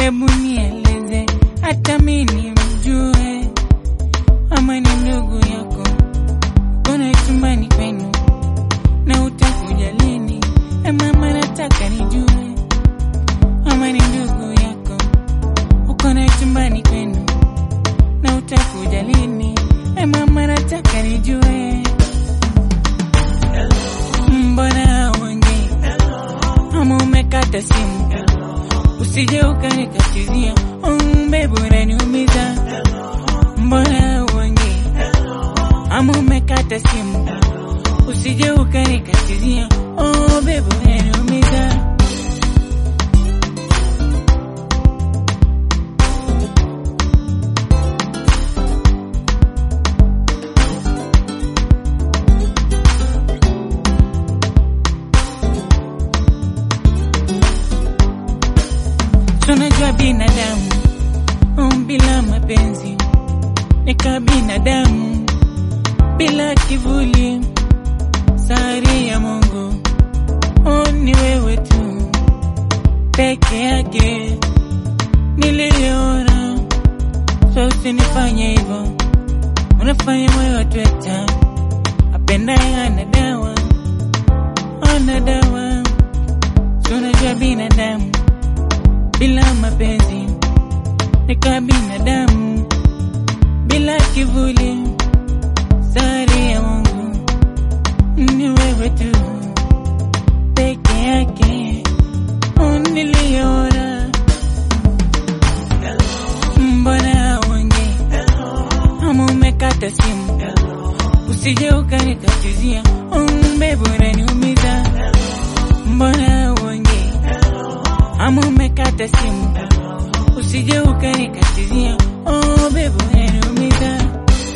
Hebu nieleze hata mimi mjue, ama ni ndugu yako kona chumbani kwenu na utakuja lini? E mama, nataka nijue, ama ni ndugu yako uko na chumbani kwenu na utakuja lini? E mama, nataka nijue, mbona uongei ama umekata simu? Usije ukanikatizia, umbe bora niumiza. Mbona uongei ama umekata simu? Usije ukanikatizia, oh bebo unaniumiza. Tunajua binadamu um, bila mapenzi nika binadamu bila kivuli, sari ya Mungu oh, ni wewe tu peke yake niliona. So usinifanye hivyo, unafanya moyo watweta. Apendaye ana dawa, ana dawa. Tunajua binadamu bila mapenzi nika binadamu bila kivuli, sari ya Mungu ni wewe tu peke yake uniliona. Mbona uongei ama umekata simu? Usije ukanikatizia, umbe bora niumiza. Mbona uongei ama umekata simu? Usije ukanikatizia, oh bebo unaniumiza.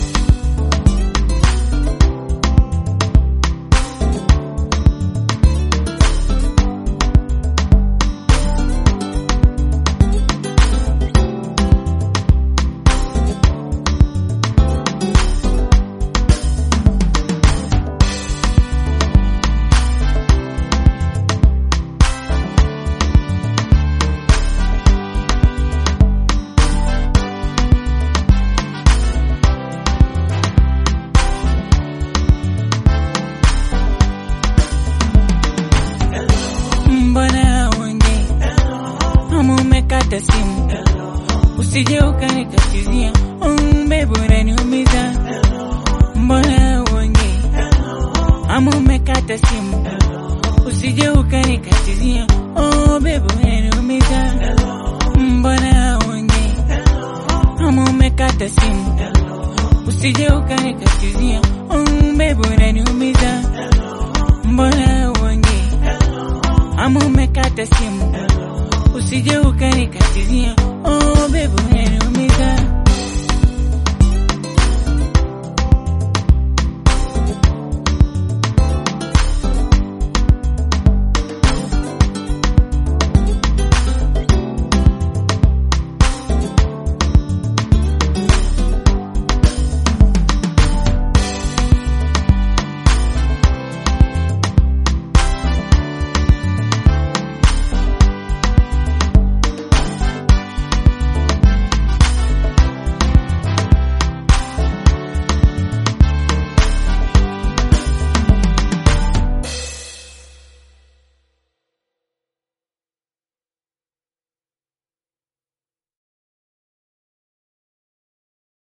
Mbona uongei ama umekata simu? Usije ukanikatizia, umbe bora niumiza. Mbona uongei ama umekata simu? Usije ukanikatizia, oh bebo unaniumiza. Mbona uongei ama umekata simu? Usije ukanikatizia, umbe bora niumiza. Mbona uongei ama umekata simu? Usije ukanikatizia, oh bebo unaniumiza.